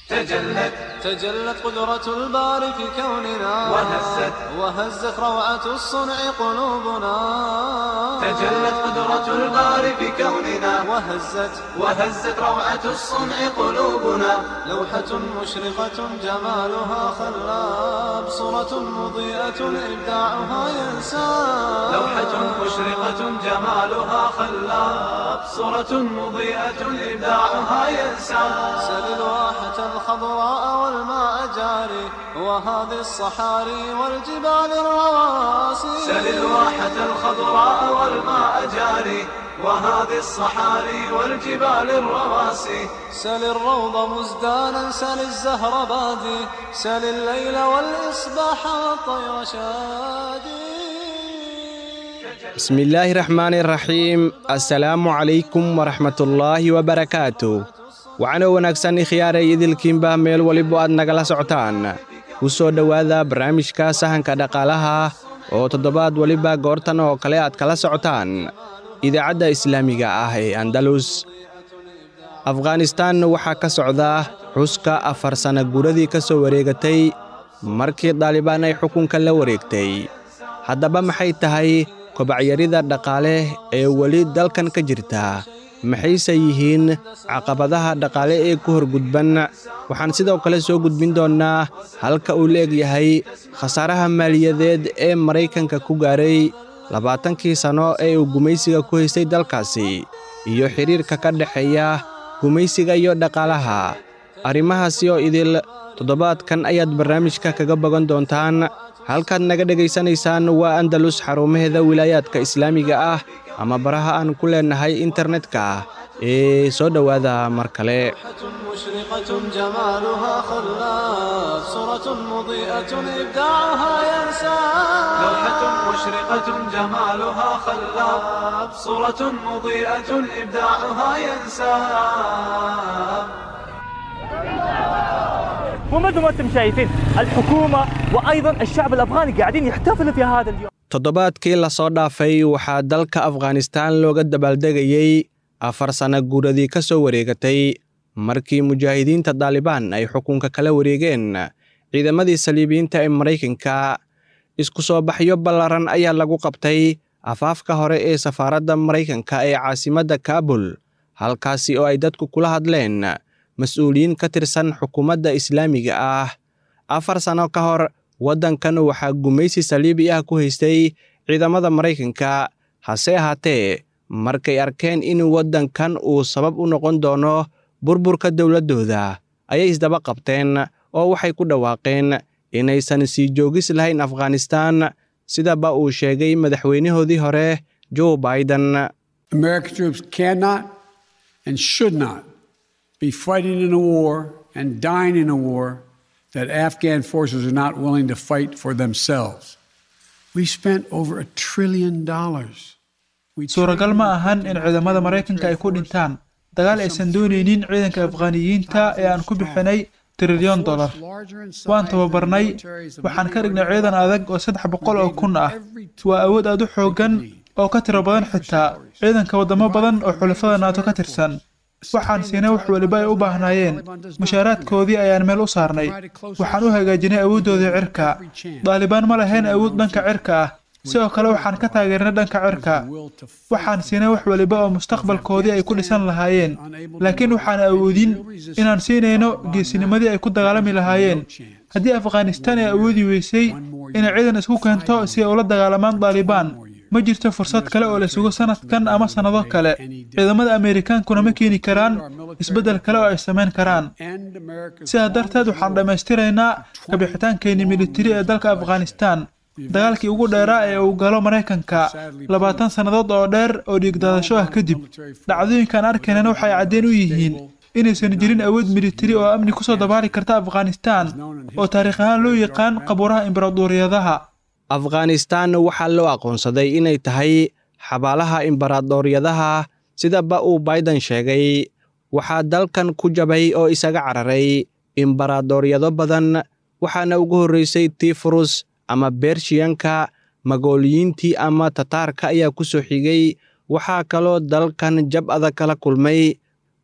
تجلت تجلت قدرة الباري في كوننا وهزت وهزت روعة الصنع قلوبنا تجلت قدرة الباري في كوننا وهزت وهزت روعة الصنع قلوبنا لوحة مشرقة جمالها خلاب صورة مضيئة إبداعها ينساب لوحة مشرقة جمالها خلاب صورة مضيئة إبداعها ينساب سل الواحة الخضراء والماء جاري وهذه الصحاري والجبال الرواسي سل الواحة الخضراء والماء جاري وهذه الصحاري والجبال الرواسي سل الروض مزدانا سل الزهر بادي سل الليل والإصباح والطير شادي bismillaahi raxmaani raxiim assalaamu calaykum waraxmatullaahi wabarakaatu waxaana wanaagsan ikhyaaray idilkiinba meel waliba aad nagala socotaan ku soo dhowaada barnaamijka sahanka dhaqaalaha oo toddobaad weliba goortan oo kale aad kala socotaan idaacadda islaamiga ah ee andalus afghanistaan waxaa ka socda xuska afar sanna guuradii ka soo wareegatay markii daalibaan ay xukunka la wareegtay haddaba maxay tahay kobacyarida dhaqaale ee weli dalkan ka jirta maxayse yihiin caqabadaha dhaqaale ee ku horgudban waxaan sidoo kale soo gudbin doonnaa halka uu la egyahay khasaaraha maaliyadeed ee maraykanka ku gaaray labaatankii sanno ee uu gumaysiga ku haystay dalkaasi iyo xidhiirka ka dhexeeya gumaysiga iyo dhaqaalaha arrimahaasi oo idil toddobaadkan ayaad barnaamijka kaga bogan doontaan halkaad naga dhegaysanaysaan waa andalus xarumaheeda wilaayaadka islaamiga ah ama baraha aan ku leennahay internetka ee soo dhowaada mar kale مشرقة جمالها خلاف صورة مضيئة إبداعها ينساب لوحة مشرقة جمالها خلاب صورة مضيئة إبداعها ينساب ومثل ما انتم شايفين الحكومه وايضا الشعب الافغاني قاعدين يحتفلوا في هذا اليوم toddobaadkii la soo dhaafay waxaa dalka afghanistaan looga dabaaldegayey afar sanna guuradii ka soo wareegatay markii mujaahidiinta daalibaan ay xukunka kala wareegeen ciidamadii saliibiyiinta ee maraykanka isku soo baxyo ballaran ayaa lagu qabtay afaafka hore ee safaaradda maraykanka ee caasimadda kaabul halkaasi oo ay dadku kula hadleen mas-uuliyiin ka tirsan xukuumadda islaamiga ah afar sanno ka hor waddankan waxaa gumaysi saliibi ah ku haystay ciidamada maraykanka hase ahaatee markay arkeen in waddankan uu sabab u noqon doono burburka dowladdooda ayay isdaba qabteen oo waxay ku dhawaaqeen inaysan sii joogis lahayn afghanistaan sidaba uu sheegay madaxweynahoodii hore joe biden American troops cannot and should not be fighting in a war and dying in a war that Afghan forces are not willing to fight for themselves. We spent over a trillion dollars. We suuragal ma ahan in ciidamada maraykanka ay ku dhintaan dagaal aysan doonaynin ciidanka afghaaniyiinta ee aan ku bixinay trilyon dollar waan tababarnay waxaan ka dhignay ciidan adag oo saddex boqol oo kun ah waa awood aad u xooggan oo ka tiro badan xitaa ciidanka waddamo badan oo xulafada naato ka tirsan waxaan siinay wax weliba ay u baahnaayeen mushaaraadkoodii ayaan meel u saarnay waxaan u hagaajinay awooddoodii cirka daalibaan ma lahayn awood dhanka cirka ah sidoo kale waxaan ka taageernay dhanka cirka waxaan siinay wax weliba oo mustaqbalkoodii ay ku dhisan lahaayeen laakiin waxaan awoodin inaan siinayno geesinimadii ay ku dagaalami lahaayeen haddii afghanistaan ay awoodi weysay inay ciidan isku keento si ay ula dagaalamaan daalibaan ma jirto fursad kale oo la sugo sanadkan ama sannado kale ciidamada ameerikaankuna ma keeni karaan isbeddel kale oo ay samayn karaan sidaa darteed waxaan dhammaystiraynaa kabixitaankeenii militari ee dalka afghanistaan dagaalkii ugu dheeraa ee uu galo maraykanka labaatan sannadood oo dheer oo dhiigdaadasho ah kadib dhacdooyinkaan arkaynana waxay caddeen u yihiin inaysan jirin awood militari oo amni kusoo dabaali karta afghanistaan oo taariikh ahaan loo yaqaan qabuuraha imbaraduuriyadaha afghanistaan waxaa loo aqoonsaday inay tahay xabaalaha imbaraadooryadaha sidaba uu biden sheegay waxaa dalkan ku jabay oo isaga cararay imbaraadooryado badan waxaana ugu horraysay tifrus ama bershiyanka magooliyiintii ama tataarka ayaa ku soo xigay waxaa kaloo dalkan jab adag kala kulmay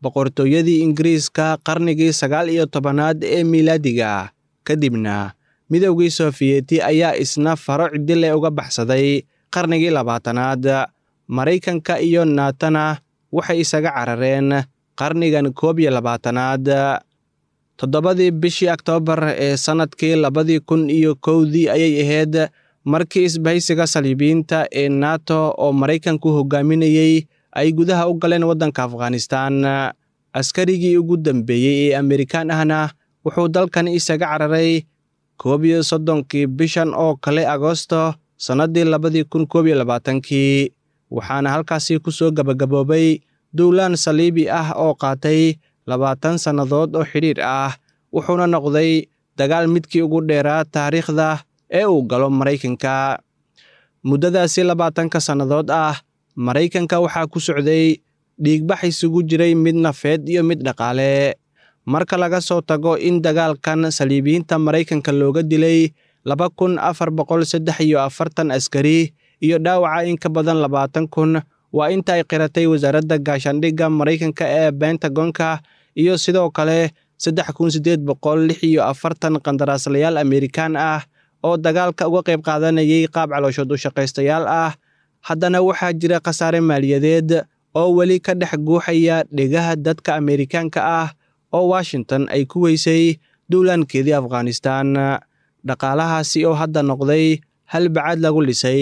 boqortooyadii ingiriiska qarnigii sagaal iyo tobanaad ee miilaadiga kadibna midowgii sofiyeeti ayaa isna faro cidile uga baxsaday qarnigii labaatanaad maraykanka iyo naatana waxay isaga carareen qarnigan koob iyo labaatanaad toddobadii bishii oktoobar ee sannadkii labadii kun iyo kowdii ayay ahayd markii isbahaysiga saliibiyiinta ee nato oo maraykanku hogaaminayey ay gudaha u galeen waddanka afghanistaan askarigii ugu dambeeyey ee amerikaan ahna wuxuu dalkan isaga cararay koob iyo soddonkii bishan oo kale agosto sannaddii labadii kun koob iyo labaatankii waxaana halkaasi ku soo gabagaboobay duulaan saliibi ah oo qaatay labaatan sannadood oo xidhiir ah wuxuuna noqday dagaal midkii ugu dheeraa taariikhda ee uu galo maraykanka muddadaasi labaatanka sannadood ah maraykanka waxaa ku socday dhiigbax isugu jiray mid nafeed iyo mid dhaqaale marka laga soo tago in dagaalkan saliibiyiinta maraykanka looga dilay laba kun afar boqol saddex iyo afartan askari iyo dhaawaca in ka badan labaatan kun waa inta ay qiratay wasaaradda gaashaandhigga maraykanka ee bentagonka iyo sidoo kale saddex kun siddeed boqol lix iyo afartan qandaraaslayaal amerikaan ah oo dagaalka uga qayb qaadanayay qaab calooshood u shaqaystayaal ah haddana waxaa jira khasaare maaliyadeed oo weli ka dhex guuxaya dhegaha dadka amerikaanka ah oo washington ay ku weysay duulaankeedii afghanistaan dhaqaalahaasi oo hadda noqday hal bacaad lagu dhisay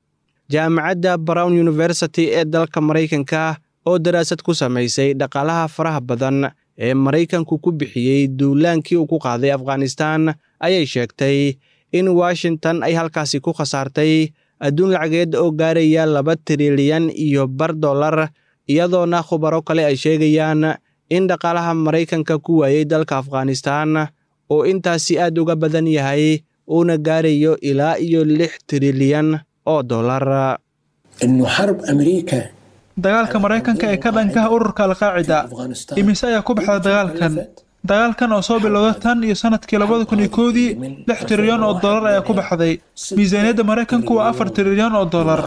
jaamacadda brown university ee dalka maraykanka oo daraasad ku samaysay dhaqaalaha faraha badan ee maraykanku ku bixiyey duulaankii uu ku qaaday afghanistaan ayay sheegtay in washington ay halkaasi ku khasaartay adduun lacageed oo gaaraya laba trilyan iyo bar dollar iyadoona khubaro kale ay sheegayaan in dhaqaalaha maraykanka ku waayey dalka afghanistaan oo intaasi aad uga badan yahay uuna gaarayo ilaa iyo lix trilyan oo dollar dagaalka maraykanka ee ka dhankaha ururka alqaacida imise ayaa ku baxda dagaalkan dagaalkan oo soo bilowda tan iyo sanadkii labada kun iyo koodii lix trilyan oo dollar ayaa ku baxday miisaaniyadda maraykanku waa afar trilyan oo dollar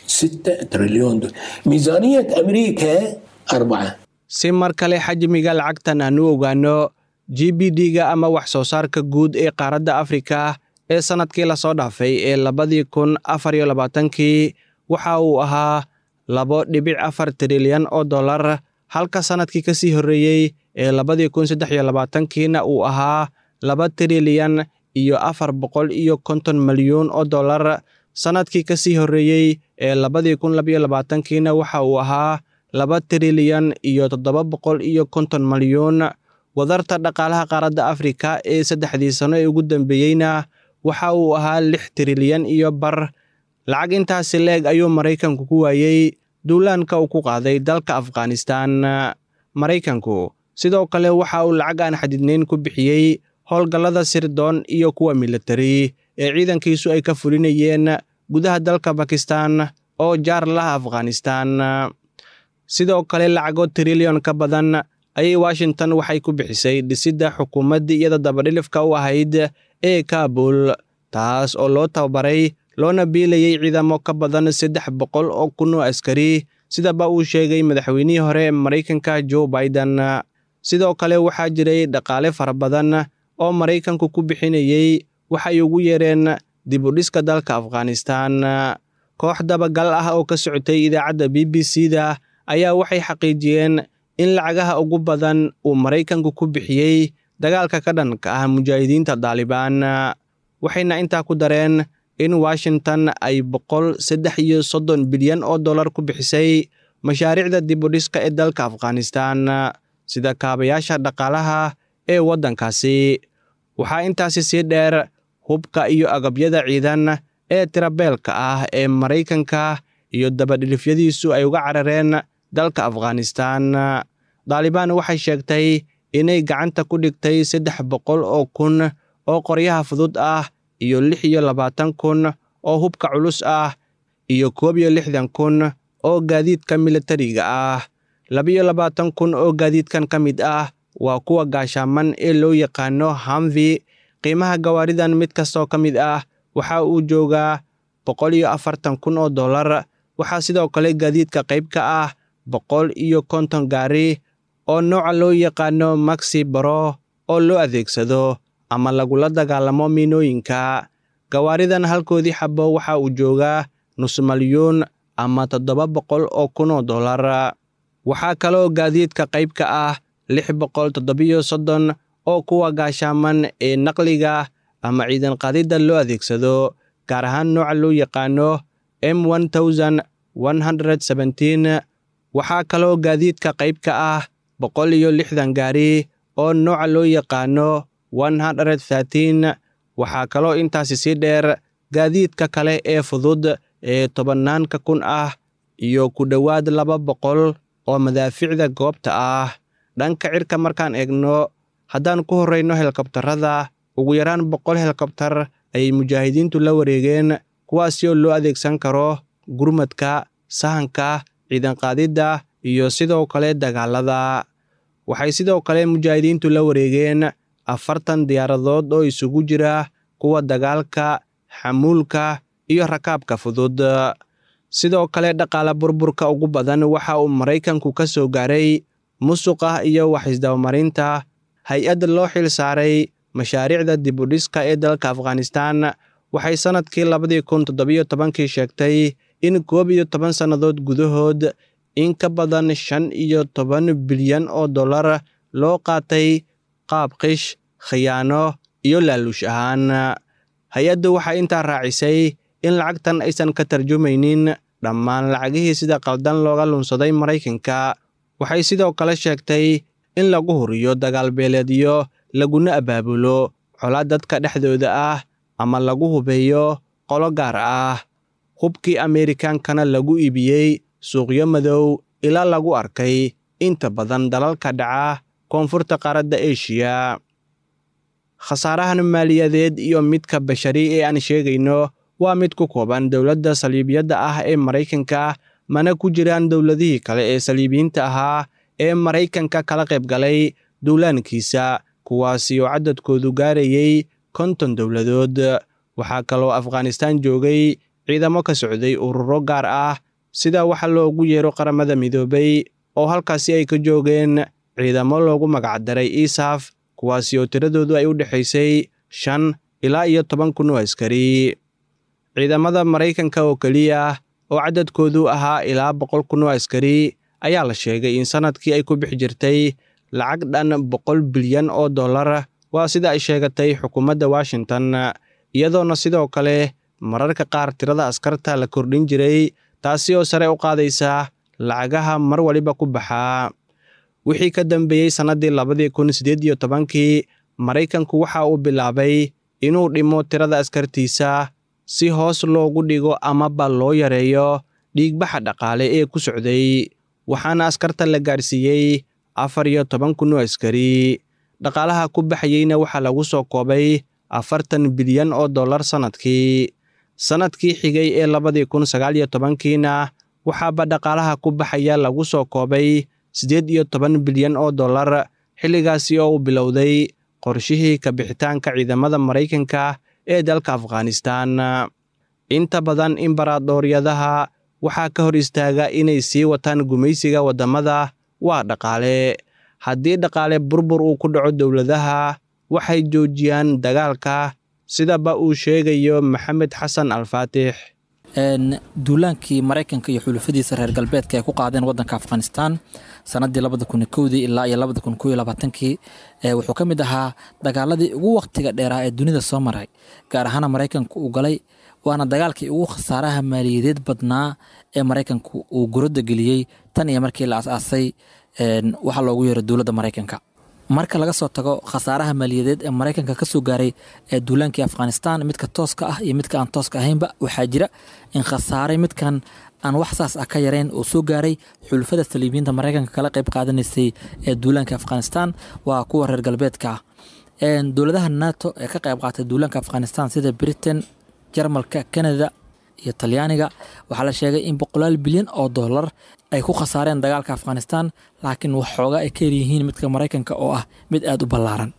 si mar kale xajmiga lacagtan aan u ogaano g b d-ga ama wax soo saarka guud ee qaaradda afrika ee sannadkii lasoo dhaafay ee labadii kun afar iyo labaatankii waxa uu ahaa labo dhibic afar trilyan oo dollar halka sannadkii ka sii horreeyey ee labadii kun saddex iyo labaatankiina uu ahaa laba trilyan iyo afar boqol iyo konton milyuun oo dollar sannadkii ka sii horreeyey ee labadii kun labayo labaatankiina waxa uu ahaa laba trilyan iyo toddoba boqol iyo konton milyuun wadarta dhaqaalaha qaaradda afrika ee saddexdii sano ee ugu dambeeyeyna waxa uu ahaa lix trilyan iyo bar lacag intaasi leeg ayuu maraykanku ku waayey duulaanka uu ku qaaday dalka afghanistaan maraykanku sidoo kale waxa uu lacag aan xadidnayn ku bixiyey howlgallada sirdoon iyo kuwa militari ee ciidankiisu ay ka fulinayeen gudaha dalka bakistan oo jaar laha afghanistaan sidoo kale lacago trilyon ka badan ayay washington waxay ku bixisay dhisidda xukuumaddii iyada dabadhilifka u ahayd ee kaabul taas oo loo tababaray loona biilayay ciidamo ka badan saddex boqol oo kun oo askari sidaba uu sheegay madaxweynihii hore ee maraykanka joe biden sidoo kale waxaa jiray dhaqaale fara badan oo maraykanku ku bixinayey waxay ugu yeereen dib u dhiska dalka afghanistaan koox dabagal ah oo ka socotay idaacadda b b c da ayaa waxay xaqiijiyeen in lacagaha ugu badan uu maraykanku ku bixiyey dagaalka ka dhanka ah mujaahidiinta daalibaan waxayna intaa ku dareen in washington ay boqol saddex iyo soddon bilyan oo dollar ku bixisay mashaariicda dib u dhiska ee dalka afghanistaan sida kaabayaasha dhaqaalaha ee waddankaasi waxaa intaasi sii dheer hubka iyo agabyada ciidan ee tirabeelka ah ee maraykanka iyo dabadhilifyadiisu ay uga carareen dalka afghanistaan daalibaan waxay sheegtay inay gacanta ku dhigtay saddex boqol oo kun oo qoryaha fudud ah iyo lix iyo labaatan kun oo hubka culus ah iyo koob iyo lixdan kun oo gaadiidka militariga ah labiyo labaatan kun oo gaadiidkan ka mid ah waa kuwa gaashaaman ee loo yaqaano hamvi qiimaha gawaaridan mid kastoo ka mid ah waxa uu joogaa boqol iyo afartan kun oo dollar waxaa sidoo kale gaadiidka qayb ka ah boqol iyo konton gaari oo nooca loo yaqaano maxi baro oo loo adeegsado ama lagula dagaalamo miinooyinka gawaaridan halkoodii xabo waxa uu joogaa nus malyuun ama toddoba boqol oo kun oo dollar waxaa kaloo gaadiidka qayb ka ah lix boqol toddobiyo soddon oo kuwa gaashaaman ee naqliga ama ciidan qaadidda loo adeegsado gaar ahaan nooca loo yaqaano m waxaa kaloo gaadiidka qayb ka ah boqol iyo lixdan gaari oo nooca loo yaqaano waxaa kaloo intaasi sii dheer gaadiidka kale ee fudud ee tobannaanka kun ah iyo ku dhowaad laba boqol oo madaaficda goobta ah dhanka cirka markaan eegno haddaan ku horrayno helikobtarada ugu yaraan boqol helikobtar ayay mujaahidiintu la wareegeen kuwaasi oo loo adeegsan karo gurmadka sahanka ciidan qaadidda iyo sidoo kale dagaalada waxay sidoo kale mujaahidiintu la wareegeen afartan diyaaradood oo isugu jira kuwa dagaalka xamuulka iyo rakaabka fudud sidoo kale dhaqaale burburka ugu badan waxa uu maraykanku ka soo gaaray musuqa iyo waxisdabamarinta hay-ad loo xil saaray mashaariicda dibudhiska ee dalka afghanistan waxay sannadkii labadii kun toddobiyo tobankii sheegtay in koob iyo toban sannadood gudahood in ka badan shan iyo toban bilyan oo dollar loo qaatay qaab qish khiyaano iyo laaluush ahaan hay-addu waxay intaa raacisay in lacagtan aysan ka tarjumaynin dhammaan lacagihii sida qaldan looga lunsaday maraykanka waxay sidoo kale sheegtay in lagu huriyo dagaal beeleedyo laguna abaabulo colaad dadka dhexdooda ah ama lagu hubeeyo qolo gaar ah hubkii ameerikaankana lagu iibiyey suuqyo madow ilaa lagu arkay inta badan dalalka dhaca koonfurta qaaradda eshiya khasaarahan maaliyadeed iyo midka bashari ee aan sheegayno waa mid ku kooban dowladda saliibiyadda ah ee maraykanka mana ku jiraan dowladihii kale ee saliibiyiinta ahaa ee maraykanka kala qayb galay duulaankiisa kuwaasi oo cadadkoodu gaarayey konton dowladood waxaa kaloo afghanistaan joogay ciidamo ka socday ururo gaar ah sida waxa loogu yeero qaramada midoobay oo halkaasi ay ka joogeen ciidamo loogu magacdaray isaf kuwaasi oo tiradoodu ay u dhexaysay shan ilaa iyo toban kun oo askari ciidamada maraykanka oo keliya oo cadadkoodu ahaa ilaa boqol kun oo askari ayaa la sheegay in sannadkii ay ku bixi jirtay lacag dhan boqol bilyan oo dollar waa sida ay sheegatay xukuumadda washington iyadoona sidoo kale mararka qaar tirada askarta la kordhin jiray taasi oo sare u qaadaysa lacagaha mar waliba ku baxaa wixii ka dambeeyey sannaddii labadii kun siddeed iyo tobankii maraykanku waxa uu bilaabay inuu dhimo tirada askartiisa si hoos loogu dhigo amaba loo yareeyo dhiigbaxa dhaqaale ee ku socday waxaana askarta la gaarsiiyey afar iyo toban kun oo askari dhaqaalaha ku baxayeyna waxaa lagu soo koobay afartan bilyan oo dollar sannadkii sannadkii xigay ee labadii kun sagaal iyo tobankiina waxaaba dhaqaalaha ku baxaya lagu soo koobay siddeed iyo toban bilyan oo dollar xilligaasi oo uu bilowday qorshihii kabixitaanka ciidamada maraykanka ee dalka afghanistan inta badan imbaraadooryadaha waxaa ka hor istaaga inay sii wataan gumaysiga waddamada waa dhaqaale haddii dhaqaale burbur uu ku dhaco dowladaha waxay joojiyaan dagaalka sidaba uu sheegayo maxamed xasan alfaatix duulaankii maraykanka iyo xulufadiisa reer galbeedka ay ku qaadeen wadanka afghanistan sanadii labada kun kowdii ilaa iyo labada kun kow iyo labaatankii wuxuu ka mid ahaa dagaaladii ugu waktiga dheeraa ee dunida soo maray gaar ahaana maraykanku uu galay waana dagaalkii ugu khasaaraha maaliyadeed badnaa ee maraykanku uu guradda geliyey tan iyo markii la as-aasay waxaa loogu yeero dowladda maraykanka marka laga soo tago khasaaraha maaliyadeed ee maraykanka ka soo gaaray ee duulaankii afghanistan midka tooska ah iyo midka aan tooska ahaynba waxaa jira in khasaaray midkan aan wax saas ah ka yarayn oo soo gaaray xulufada saliibiyiinta maraykanka kala qayb qaadanaysay ee duulaanka afghanistan waa kuwa reer galbeedka ah dowladaha nato ee ka qayb qaatay duulaanka afghanistan sida britain jarmalka canada iyo talyaaniga waxaa la sheegay in boqolaal bilyan oo dollar ay ku khasaareen dagaalka afghanistan laakiin waxxooga ay ka yaryihiin midka maraykanka oo ah mid aada u ballaaran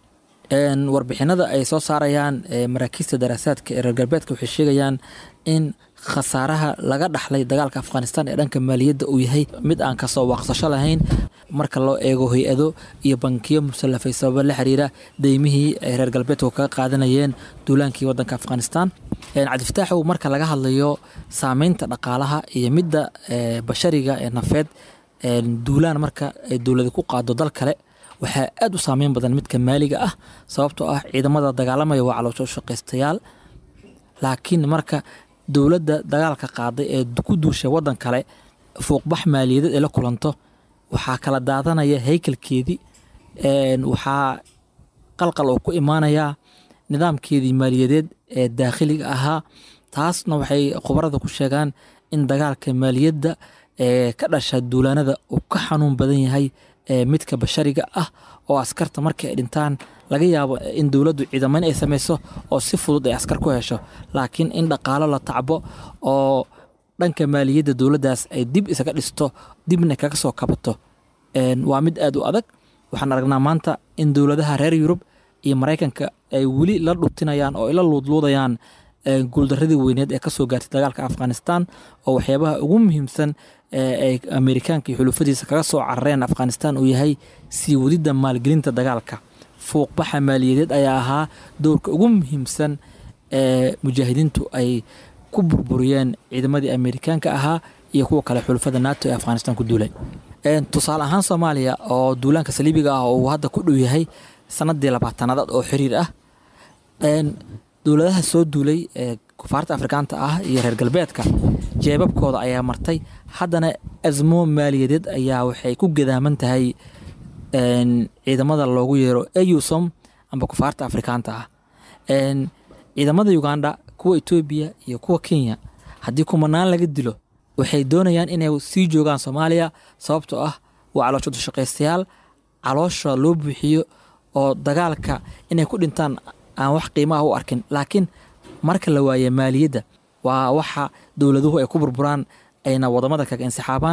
warbixinada ay soo saarayaan maraakiista daraasaadka ee reer galbeedka waxay sheegayaan in khasaaraha laga dhaxlay dagaalka afghanistan ee dhanka maaliyadda uu yahay mid aan kasoo waaqsasho lahayn marka loo eego hay-ado iyo bankiyo musallafay sababa la xiriira deymihii ay reer galbeedku kaga qaadanayeen duulaankii wadanka afghanistan cabdifataaxow marka laga hadlayo saameynta dhaqaalaha iyo midda bashariga ee nafeed duulaan marka ay dowlada ku qaado dal kale waxaa aada u saameyn badan midka maaliga ah sababtoo ah ciidamada dagaalamaya waa caloosho shaqaystayaal laakiin marka dowladda dagaalka qaaday ee ku duushay wadan kale fuuqbax maaliyadeed ay la kulanto waxaa kala daadanaya haykalkeedii waxaa qalqal oo ku imaanayaa nidaamkeedii maaliyadeed ee daakhiliga ahaa taasna waxay khubarada ku sheegaan in dagaalka maaliyadda ee ka dhasha duulaanada uu ka xanuun badan yahay midka bashariga ah oo askarta markii ay dhintaan laga yaabo in dowladdu ciidamayn ay samayso oo si fudud ay askar ku hesho laakiin in dhaqaalo la tacbo oo dhanka maaliyadda dowladdaas ay dib isaga dhisto dibna kaga soo kabato waa mid aada u adag waxaan aragnaa maanta in dowladaha reer yurub iyo maraykanka ay weli la dhutinayaan oo ay la luudluudayaan guuldaradii weyneed ee kasoo gaartay dagaalka afghanistan oo waxyaabaha ugu muhiimsan ay amerikaanka iyo xulufadiisa kaga soo carareen afghanistan uu yahay sii wadidda maalgelinta dagaalka fuuqbaxa maaliyadeed ayaa ahaa dowrka ugu muhiimsan ee mujaahidiintu ay ku burburiyeen ciidamadii amerikaanka ahaa iyo kuwa kale xulufada nato ee afghanistan ku duulay tusaale ahaan soomaaliya oo duulaanka saliibiga ah oo uu hadda ku dhow yahay sanadii labaatanaad oo xiriir ah dowladaha soo duulay ee kufaarta afrikaanta ah iyo reer galbeedka jeebabkooda ayaa martay haddana asmo maaliyadeed ayaa waxay ku gadaaman tahay ciidamada loogu yeero eusom amba kufaarta afrikaanta ah ciidamada uganda kuwa etoobiya iyo kuwa kenya haddii kumanaan laga dilo waxay doonayaan inay sii joogaan soomaaliya sababtoo ah waa caloosho dushaqaystayaal caloosha loo buuxiyo oo dagaalka inay ku dhintaan aan wax qiimaah u arkin laakiin marka la waaye maaliyadda waa waxa dowladuhu ay ku burburaan ayna wadamada kaga insixaabaan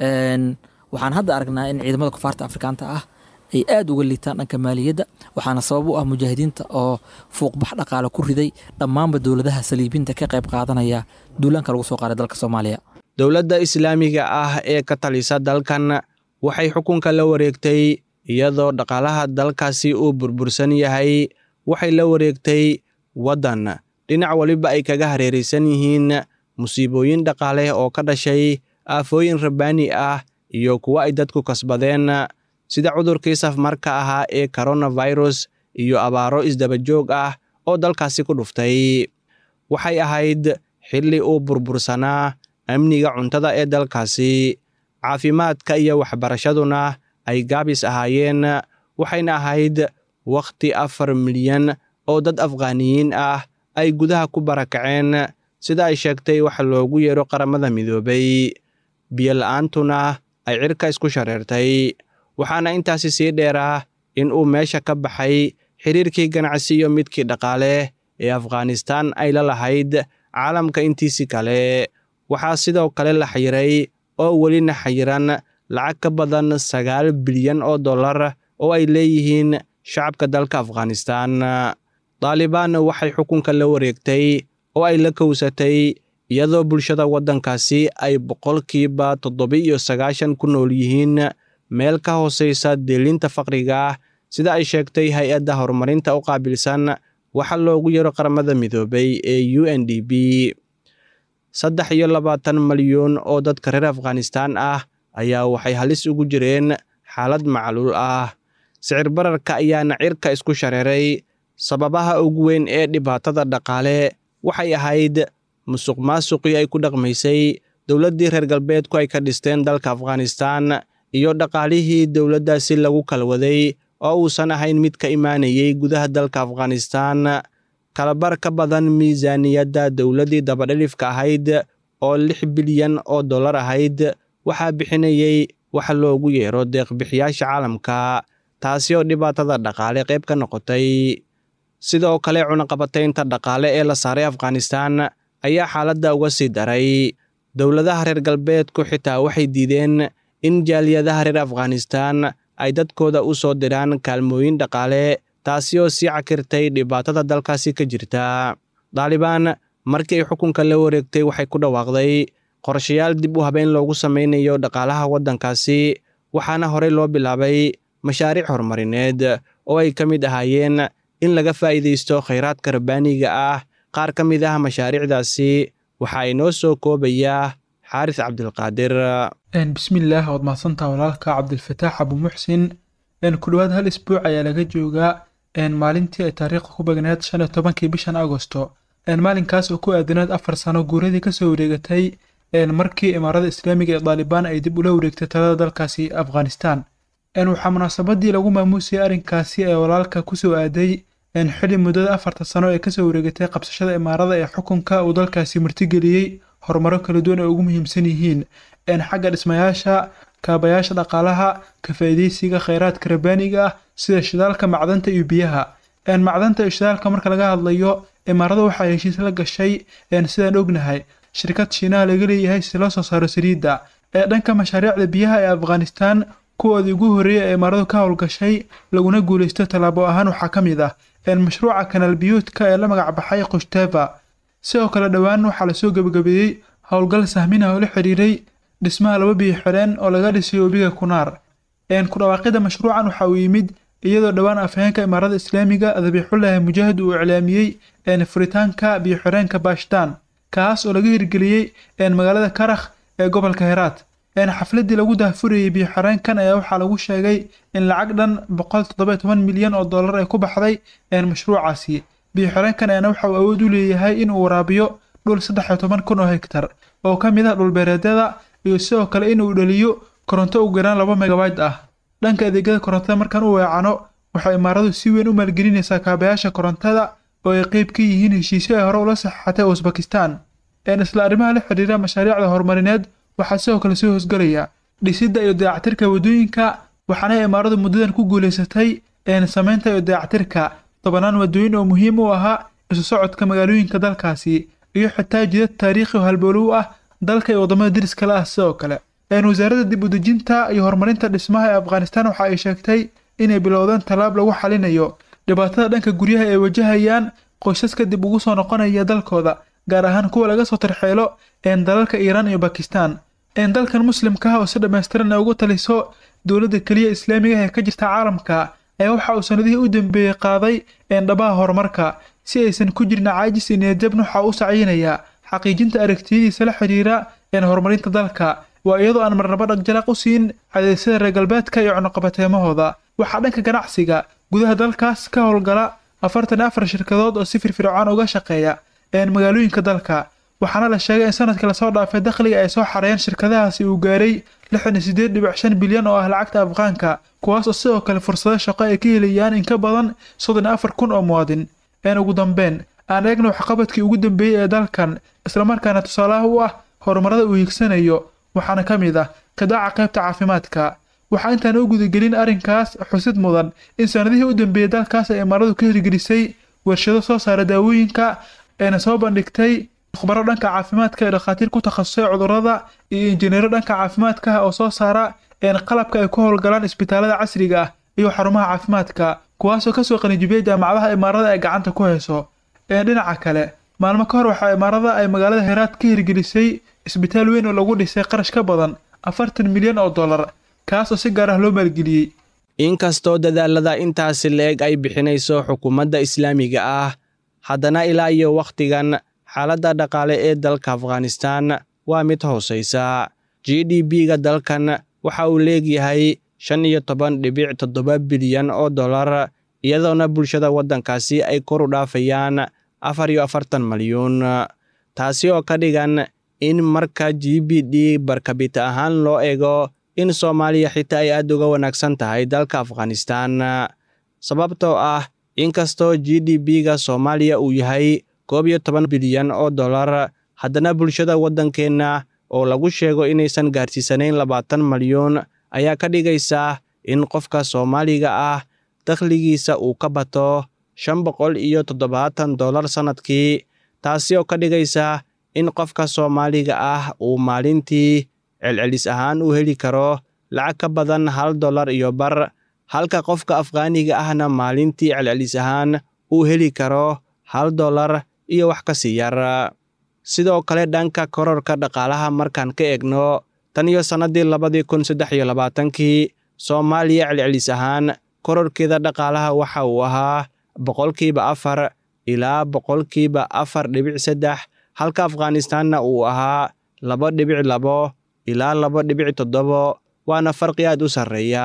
waxaan hadda aragnaa in ciidamada kufaarta afrikaanta ah ay aada uga liitaan dhanka maaliyadda waxaana sabab u ah mujaahidiinta oo fuuqbax dhaqaale ku riday dhammaanba dowladaha saliibinta ka qayb qaadanaya duulaanka lagu soo qaaday dalka soomaaliya dowladda islaamiga ah ee ka talisa dalkan waxay xukunka la wareegtay iyadoo dhaqaalaha dalkaasi uu burbursan yahay waxay la wareegtay waddan dhinac waliba ay kaga hareeraysan yihiin musiibooyin dhaqaale oo ka dhashay aafooyin rabbaani ah iyo kuwo ay dadku kasbadeen sida cudurkii safmarka ahaa ee koronafirus iyo abaaro isdabajoog ah oo dalkaasi ku dhuftay waxay ahayd xilli uu burbursanaa amniga cuntada ee dalkaasi caafimaadka iyo waxbarashaduna ay gaabis ahaayeen waxayna ahayd wakhti afar milyan oo dad afghaaniyiin ah ay gudaha ku barakaceen sida ay sheegtay waxa loogu yeero qaramada midoobay biyola-aantuna ay cirka isku shareertay waxaana intaasi sii dheeraa in uu meesha ka baxay xiriirkii ganacsi iyo midkii dhaqaale ee afghanistan ay la lahayd caalamka intiisii kale waxaa sidoo kale la xayiray oo welina xayiran lacag ka badan sagaal bilyan oo dollar oo ay leeyihiin shacabka dalka afghanistan daalibaan waxay xukunka la wareegtay oo ay la kowsatay iyadoo bulshada waddankaasi ay boqolkiiba toddoba-iyo sagaashan ku nool yihiin meel ka hooseysa deelinta faqriga ah sida ay sheegtay hay-adda horumarinta u qaabilsan waxa loogu yaro qaramada midoobay ee u n d b saddex iyo labaatan malyuun oo dadka reer afghanistan ah ayaa waxay halis ugu jireen xaalad macluul ah sicir bararka ayaana cirka isku shareeray sababaha ugu weyn ee dhibaatada dhaqaale waxay ahayd musuq maasuqii ay ku dhaqmaysay dowladdii reer galbeedku ay ka dhisteen dalka afghanistan iyo dhaqaalihii dowladdaasi lagu kalwaday oo uusan ahayn mid ka imaanayay gudaha dalka afghanistan kalabar ka badan miisaaniyadda dowladdii dabadhilifka ahayd oo lix bilyan oo dollar ahayd waxaa bixinayay waxa loogu yeero deeqbixiyaasha caalamka taasi oo dhibaatada dhaqaale qayb ka noqotay sidoo kale cunaqabataynta dhaqaale ee la saaray afghanistan ayaa xaaladda uga sii daray dowladaha reer galbeedku xitaa waxay diideen in jaaliyadaha reer afghanistan ay dadkooda u soo diraan kaalmooyin dhaqaale taasi oo sii cakirtay dhibaatada dalkaasi ka jirta daalibaan markii ay xukunka la wareegtay waxay ku dhawaaqday qorshayaal dib u habeyn loogu sameynayo dhaqaalaha waddankaasi waxaana horey loo bilaabay mashaariic horumarineed oo ay ka mid ahaayeen in laga faa'iidaysto khayraadka rabbaaniga ah qaar ka mid ah mashaariicdaasi waxaa inoo soo koobayaa xaaris cabdilqaadir bismillaah waad mahadsantaha walaalka cabdilfataax abuumuxsin ku dhowaad hal isbuuc ayaa laga joogaa maalintii ay taariikhda ku bagneed shan iyo tobankii bishan agosto maalinkaas oo ku aadanaed afar sano guuradii kasoo wareegatay markii imaarada islaamiga ee daalibaan ay dib ula wareegtay talada dalkaasi afghanistan waxaa munaasabadii lagu maamuusayay arrinkaasi ee walaalka kusoo aaday xili muddada afarta sano ee kasoo wareegatay qabsashada imaarada ee xukunka uu dalkaasi martigeliyey horumaro kala duwan ay ugu muhiimsan yihiin xagga dhismayaasha kaabayaasha dhaqaalaha ka faa'iidaysiga khayraadka rabbaaniga ah sida shidaalka macdanta iyo biyaha macdanta iyo shidaalka marka laga hadlayo imaarada waxaa heshiis la gashay sidaan ognahay shirkad shiinaha laga leeyahay si loo soo saaro saliidda ee dhanka mashaariicda biyaha ee afghanistan kuwoodii ugu horreeyay ee imaaradu ka howlgashay laguna guulaysto tallaabo ahaan waxaa ka mid ah mashruuca kanaal biyuudka ee la magac baxay kushteva sidoo kale dhowaan waxaa lasoo gebagabeeyey howlgal sahminah oo la xiriiray dhismaha laba biyo xireen oo laga dhisay webiga kunaar ku dhawaaqida mashruucan waxa uu yimid iyadoo dhowaan afhayeenka imaarada islaamiga dabiixullaahi mujaahid uu iclaamiyey furitaanka biyo xireenka baashtaan kaas oo laga hirgeliyey magaalada karakh ee gobolka heraat xafladii lagu daahfurayey biyo xireenkan ayaa waxaa lagu sheegay in lacag dhan boqol toddoba toban milyan oo dollar ay ku baxday mashruucaasi biyo xireenkan ayaana waxa uu awood u leeyahay in uu waraabiyo dhul saddex iyo toban kun oo hektar oo ka mid ah dhulbeereedyada iyo sidoo kale in uu dhaliyo koronto u garaan laba megabayt ah dhanka adeegyada korontada markaan u weecano waxay imaaradu si weyn u maalgelinaysaa kaabayaasha korontada oo ay qeyb ka yihiin heshiisyo ay hore ula saxaxatay usbakistan isla arrimaha la xidhiira mashaariicda horumarineed waxaa sidoo kale soo hoosgelaya dhisidda iyo dayactirka waddooyinka waxaana imaaradu muddadan ku guulaysatay samaynta iyo dayactirka tobanaan waddooyin oo muhiim u ahaa isu socodka magaalooyinka dalkaasi iyo xitaa jidad taariikhi oo halboolow ah dalka iyo waddamada deriska la ah sidoo kale wasaaradda dib u dejinta iyo horumarinta dhismaha ee afghanistan waxa ay sheegtay inay bilowdeen tallaab lagu xalinayo dhibaatada dhanka guryaha ay wajahayaan qoysaska dib ugu soo noqonaya dalkooda gaar ahaan kuwa laga soo tarxeelo dalalka iiraan iyo bakistan dalkan muslimka ah oo si dhammaystiran ay ugu taliso dowladda keliya islaamiga ee ka jirta caalamka ayaa waxa uu sanadihii u dambeeyey qaaday dhabaha horumarka si aysan ku jirin caajis iyo niyadjabn waxa u sacyinayaa xaqiijinta aragtiyadiisa la xidhiira horumarinta dalka waa iyadoo aan marnaba dhagjalaq u siin cadeysyada reer galbeedka iyo cunuqabateemahooda waxaa dhanka ganacsiga gudaha dalkaas ka howlgala afartan iyo afar shirkadood oo si firfircoon uga shaqeeya magaalooyinka dalka waxaana la sheegay in sanadkii lasoo dhaafay dakhliga ay soo xareeyeen shirkadahaasi uu gaaray lixdan iyo sideed dhibic shan bilyan oo ah lacagta afghaanka kuwaas oo sidoo kale fursado shaqo ay ka helayaan in ka badan soddon iyo afar kun oo muwaadin een ugu dambeyn aan eegna waxqabadkii ugu dambeeyey ee dalkan islamarkaana tusaalaha u ah horumarada uu hiigsanayo waxaana ka mid ah qidaaca qaybta caafimaadka waxaa intaan u gudagelin arrinkaas xusid mudan in sanadihii u dambeeyey dalkaas ay imaaradu ka hirgelisay warshado soo saara daawooyinka eena soo bandhigtay khubaro dhanka caafimaadka ee dhakhaatiir ku takhasusay cudurrada iyo injineero dhanka caafimaadka ah oo soo saara een qalabka ay ku howlgalaan isbitaalada casriga ah iyo xarumaha caafimaadka kuwaasoo kasoo qanijibiyey jaamacadaha imaarada ay gacanta ku hayso ee dhinaca kale maalmo ka hor waxaa imaarada ay magaalada heraad ka hirgelisay isbitaal weyn oo lagu dhisay qarash ka badan afartan milyan oo dollar kaas oo si gaar ah loo maalgeliyey inkastoo dadaalada intaasi la-eg ay bixinayso xukuumadda islaamiga ah haddana ilaa iyo wakhtigan xaaladda dhaqaale ee dalka afghanistan waa mid hoosaysa g d b-ga dalkan waxa uu leegyahay shan iyo toban dhibic toddoba bilyan oo dollar iyadoona bulshada waddankaasi ay kor u dhaafayaan afar iyo afartan malyuun taasi oo ka dhigan in marka g b d barkabita ahaan loo eego in soomaaliya xitaa ay aad uga wanaagsan tahay dalka afghanistan sababtoo ah inkastoo g d b-ga soomaaliya uu yahay koob iyo toban bilyan oo dollar haddana bulshada waddankeenna oo lagu sheego inaysan gaarsiisanayn labaatan malyuun ayaa ka dhigaysa in qofka soomaaliga ah dakhligiisa uu ka bato shan boqol iyo toddobaatan dollar sannadkii taasi oo ka dhigaysa in qofka soomaaliga ah uu maalintii celcelis ahaan u heli karo lacag ka badan hal dollar iyo bar halka qofka afghaaniga ahna maalintii celcelis ahaan uu heli karo hal dollar iyo wax ka sii yar sidoo kale dhanka kororka dhaqaalaha markaan ka eegno tan iyo sannadii labadii kun saddex iyo labaatankii soomaaliya celcelis ahaan kororkeeda dhaqaalaha waxa uu ahaa boqolkiiba afar ilaa boqolkiiba afar dhibic saddex halka afghanistaanna uu ahaa laba dhibic labo ilaa laba dhibic toddobo waana farqi aad u sarreeya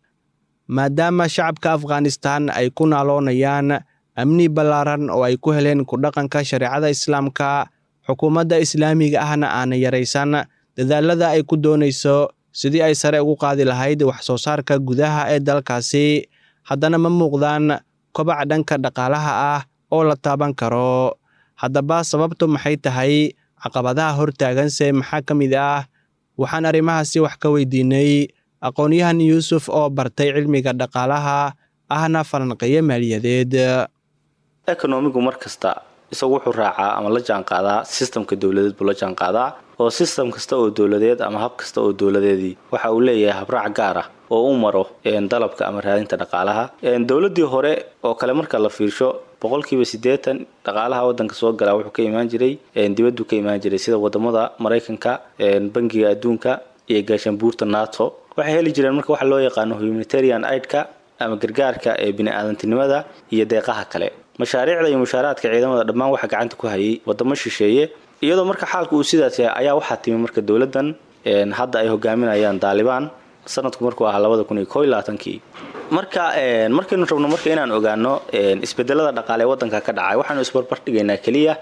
maadaama shacabka afghanistan ay ku naaloonayaan amni ballaaran oo ay ku heleen ku dhaqanka shareecada islaamka xukuumadda islaamiga ahna aana yaraysan dadaalada ay ku doonayso sidii ay sare ugu qaadi lahayd wax soo saarka gudaha ee dalkaasi haddana ma muuqdaan kobac dhanka dhaqaalaha ah oo la taaban karo haddaba sababtu maxay tahay caqabadaha hortaaganse maxaa ka mid ah waxaan arrimahaasi wax ka weydiinay aqoon-yahan yuusuf oo bartay cilmiga dhaqaalaha ahna falanqeeyo maaliyadeed ekonomigu mar kasta isagu wuxuu raacaa ama la jaanqaadaa sistamka dowladeed buu la jaanqaadaa oo sistam kasta oo dowladeed ama hab kasta oo dowladeedii waxa uu leeyahay habraac gaar ah oo u maro dalabka ama raadinta dhaqaalaha dowladii hore oo kale marka la fiirsho boqolkiiba siddeetan dhaqaalaha wadanka soo galaa wuxuu ka imaan jiray dibaddu ka imaan jiray sida wadamada maraykanka bangiga adduunka iyo gaashaanbuurta nato waxay heli jireen marka waxa loo yaqaano humanitarian aidka ama gargaarka ee bini-aadantinimada iyo deeqaha kale mashaariicda iyo mushaaraadka ciidamada dhammaan waxaa gacanta ku hayay wadamo shisheeye iyadoo marka xaalka uu sidaas yahay ayaa waxaa timi marka dowladdan hadda ay hogaaminayaan daalibaan sanadku markuu ahaa labada kun iyo ko iyo labaatankii marka markaynu rabno marka inaan ogaano isbedelada dhaqaale ee wadanka ka dhacay waxaanu isbarbar dhigaynaa keliya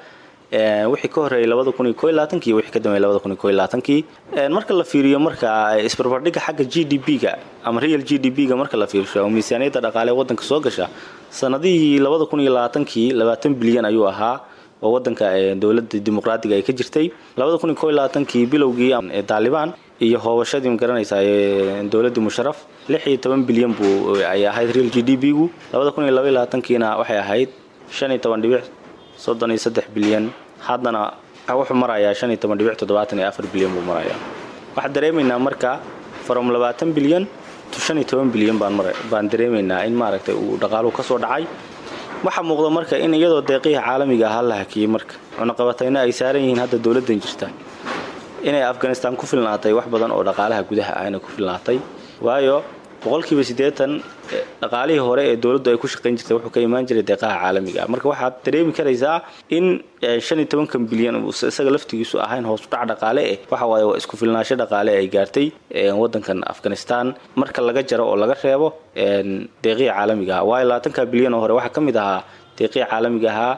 wixii ka horreeyay labada kun iyo ko iyo labaatankii iyo wixii ka dambeeyay labada kun iyo ko iyo labaatankii marka la fiiriyo marka isbarbardhiga xagga g d p ga ama real g d p ga marka la fiirsho oo miisaaniyadda dhaqaale ee wadanka soo gasha sanadihii labada kun iyo labaatankii labaatan bilyan ayuu ahaa oo wadanka dowladda dimuqraadiga ay ka jirtay labada kun iyo ko iyo labaatankii bilowgii ee daalibaan iyo hoobashadii magaranaysaa dowladdii musharaf lix iyo toban bilyan buu ay ahayd real g d p gu labada kun iyo laba iyo labaatankiina waxay ahayd shan iyo toban dhibic soddon iyo saddex bilyan haddana wuxuu marayaa shan iyo toban dhibic toddobaatan iyo afar bilyan buu marayaa waxaan dareemaynaa marka from labaatan bilyan to shan iyo toban bilyan baan mara baan dareemaynaa in maaragtay uu dhaqaaluhu ka soo dhacay waxaa muuqda marka in iyadoo deeqihii caalamiga ahaa la hakiyey marka cunaqabatayna ay saaran yihiin hadda dowladdan jirta inay afghanistan ku filnaatay wax badan oo dhaqaalaha gudaha ahna ku filnaatay waayo boqolkiiba siddeetan dhaqaalihii hore ee dowladdu ay ku shaqayn jirtay wuxuu ka imaan jiray deeqaha caalamiga marka waxaad dareemi karaysaa in shan iyo tobankan bilyan isaga laftigiisu ahayn hoos udhac dhaqaale eh waxa waaye waa isku filnaasho dhaqaale ay gaartay wadankan afghanistan marka laga jaro oo laga reebo deeqihii caalamiga ahaa waayo labaatanka bilyan oo hore waxaa ka mid ahaa deeqihii caalamiga ahaa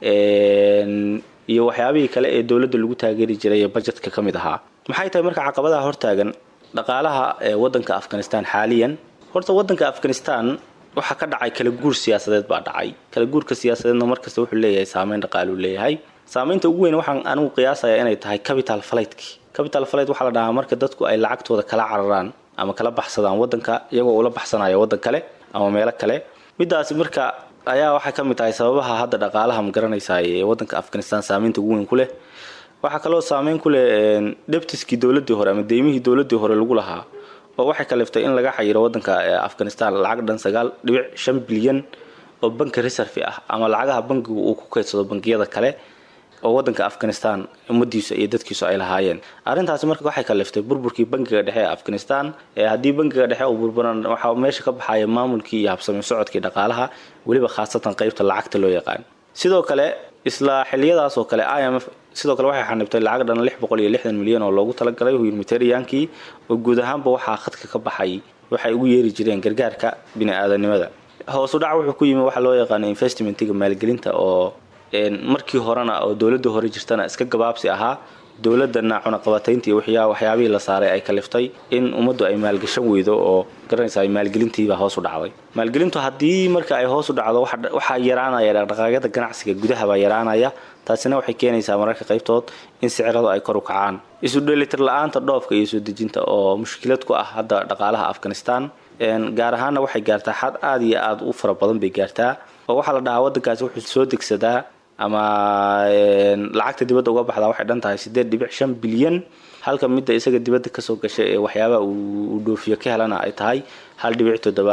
iyo waxyaabihii kale ee dowladda lagu taageeri jiray ee bajetka ka mid ahaa maxay tahay marka caqabadaha hortaagan dhaqaalaha ee wadanka afghanistan xaaliyan horta wadanka afghanistan waxaa ka dhacay kala guur siyaasadeed baa dhacay kala guurka siyaasadeedna markasta wuxuu leeyahay saameyn dhaqaaluu leeyahay saameynta ugu weyn waxaan anigu qiyaasaya inay tahay capital flightki capital flight waxaa la dhahaa marka dadku ay lacagtooda kala cararaan ama kala baxsadaan wadanka iyagoo ula baxsanaya wadan kale ama meelo kale midaasi marka ayaa waxay ka mid tahay sababaha hadda dhaqaalaha ma garanaysaa ee wadanka afghanistan saameynta ugu weyn ku leh waxaa kaloo saameyn ku leh debtiskii dowladii hore ama deymihii dowladii hore lagu lahaa oo waxay kaliftay in laga xayiro wadanka afghanistan lacag dhan sagaal dhibic shan bilyan oo banki reserve ah ama lacagaha bankigu uu ku kaydsado bangiyada kale oo wadanka afghanistan ummadiisa iyo dadkiisu ay lahaayeen arrintaasi marka waxay kaliftay burburkii bankiga dhexe ee afghanistan haddii bankiga dhexe uu burburan waxaa meesha ka baxaya maamulkii iyo habsami socodkii dhaqaalaha weliba khaasatan qeybta lacagta loo yaqaan sidoo kale isla xiliyadaas oo kale i m f sidoo kale waxay xanibtay lacag dhan lix boqol iyo lixdan milyan oo loogu talagalay humanitariankii oo guud ahaanba waxaa khadka ka baxay waxay ugu yeeri jireen gargaarka bini-aadanimada hoosu dhac wuxuu ku yimi waxa loo yaqaano investmentiga maalgelinta oo markii horena oo dowladii hore jirtana iska gabaabsi ahaa dowladana cunaqabataynta iyo waxyaabihii la saaray ay kaliftay in ummaddu ay maalgashan weydo oo garanaysa maalgelintiibaa hoos u dhacday maalgelintu haddii marka ay hoos u dhacdo waxaa yaraanaya dhaqdhaqaaqyada ganacsiga gudaha baa yaraanaya taasina waxay keenaysaa mararka qaybtood in siciradu ay kor u kacaan isu dheelitir la-aanta dhoofka iyo soo dejinta oo mushkilad ku ah hadda dhaqaalaha afghanistan gaar ahaanna waxay gaartaa xad aada iyo aada u fara badan bay gaartaa oo waxaa la dhahaa wadankaasi wuxuu soo degsadaa ama lacagta dibadda uga baxdaa waxay dhan tahay siddeed dhibic shan bilyan halka midda isaga dibadda kasoo gashay ee waxyaabaha uu dhoofiyo ka helana ay tahay hal dhibic toddoba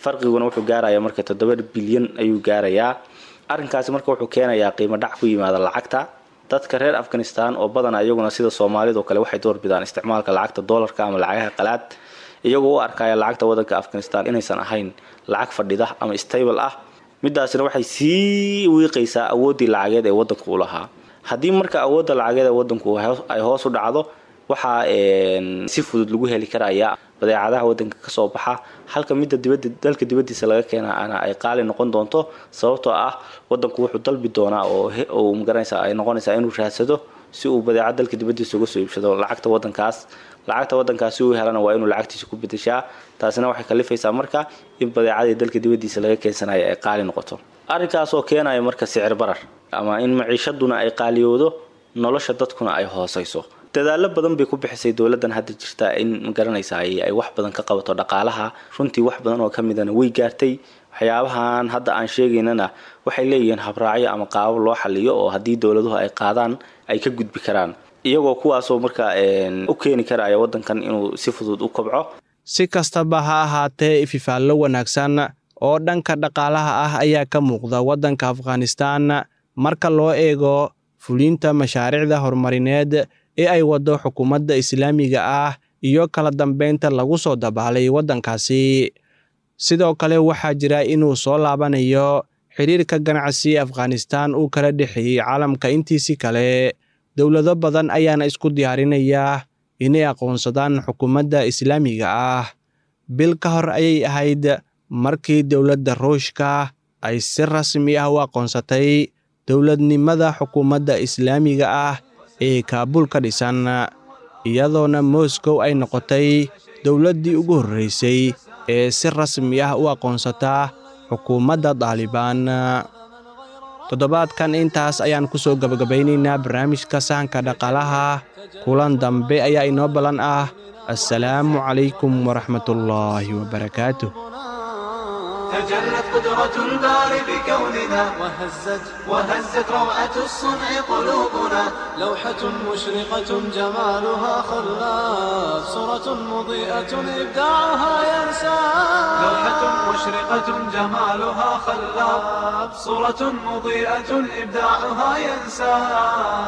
farqiguna wuxuu gaarayaa marka toddoba bilyan ayuu gaarayaa arrinkaasi marka wuxuu keenayaa qiimo dhac ku yimaada lacagta dadka reer afghanistan oo badanaa iyaguna sida soomaalida oo kale waxay doorbidaan isticmaalka lacagta doolarka ama lacagaha qalaad iyagoo u arkaya lacagta wadanka afghanistan inaysan ahayn lacag fadhida ama stable ah midaasina waxay sii wiiqaysaa awooddii lacageed ee wadanku u lahaa haddii marka awoodda lacageed ee wadanku ay hoos u dhacdo waxaa si fudud lagu heli karaya badeecadaha wadanka kasoo baxa halka midda dibada dalka dibadiisa laga keenana ay qaali noqon doonto sababtoo ah wadanku wuxuu dalbi doonaa oo magaranaysa ay noqonaysaa inuu raadsado si uu badeecad dalka dibadiisa uga soo iibsado lacagta wadankaas lacagta wadankaas si uu helana waa inuu lacagtiisa ku bedeshaa taasina waxay kalifaysaa marka in badeecadii dalka dibadiisa laga keensanayo ay qaali noqoto arrinkaasoo keenaya marka sicir barar ama in maciishaduna ay qaaliyoodo nolosha dadkuna ay hoosayso dadaalo badan bay ku bixisay dowladan hadda jirta in magaranaysa ay wax badan ka qabato dhaqaalaha runtii wax badan oo kamidana way gaartay waxyaabahan hadda aan sheegaynana waxay leeyihiin habraacyo ama qaabo loo xaliyo oo haddii dowladuhu ay qaadaan ay ka gudbi karaan iyagoo kuwaasoo marka u keeni karaya wadankan inuu si fudud u kobco si kastaba ha ahaatee ififaallo wanaagsan oo dhanka dhaqaalaha ah ayaa ka muuqda waddanka afghanistan marka loo eego fulinta mashaariicda horumarineed ee ay waddo xukuumadda islaamiga ah iyo kala dambeynta lagu soo dabaalay waddankaasi sidoo kale waxaa jira inuu soo laabanayo xidhiirka ganacsi afghanistan uu kala dhexeeyey caalamka intiisii kale dowlado badan ayaana isku diyaarinaya inay aqoonsadaan xukuumadda islaamiga ah bil ka hor ayay ahayd markii dowladda ruushka ay si rasmi ah u aqoonsatay dowladnimada xukuumadda islaamiga ah ee kaabuul ka dhisan iyadoona moscow ay noqotay dowladdii ugu horreysay ee si rasmi ah u aqoonsata xukuumadda daalibaan toddobaadkan intaas ayaan ku soo gabagabaynaynaa barnaamijka sahanka dhaqaalaha kulan dambe ayaa inoo ballan ah assalaamu calaykum waraxmatullaahi wabarakaatuh تجلت قدرة الباري بكوننا وهزت وهزت روعة الصنع قلوبنا لوحة مشرقة جمالها خلاف صورة مضيئة إبداعها ينسى لوحة مشرقة جمالها خلاب صورة مضيئة إبداعها ينسى